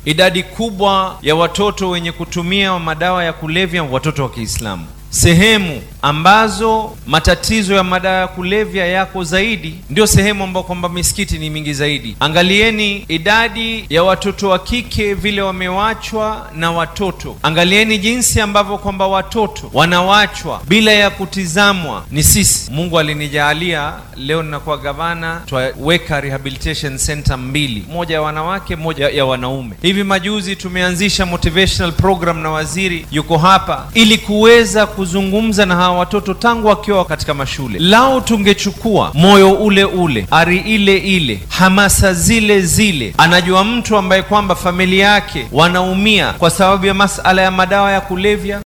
idadi kubwa ya watoto wenye kutumia madawa ya kulevya watoto wa Kiislamu. Sehemu ambazo matatizo ya madawa ya kulevya yako zaidi ndio sehemu ambao kwamba misikiti ni mingi zaidi. Angalieni idadi ya watoto wa kike vile wamewachwa na watoto. Angalieni jinsi ambavyo kwamba watoto wanawachwa bila ya kutizamwa. Ni sisi, Mungu alinijaalia leo ninakuwa gavana, twaweka rehabilitation center mbili, moja ya wanawake, moja ya wanaume. Hivi majuzi tumeanzisha motivational program na waziri yuko hapa ili kuweza kuzungumza na hawa watoto tangu wakiwa katika mashule. Lao tungechukua moyo ule ule, ari ile ile, hamasa zile zile. Anajua mtu ambaye kwamba familia yake wanaumia kwa sababu ya masala ya madawa ya kulevya,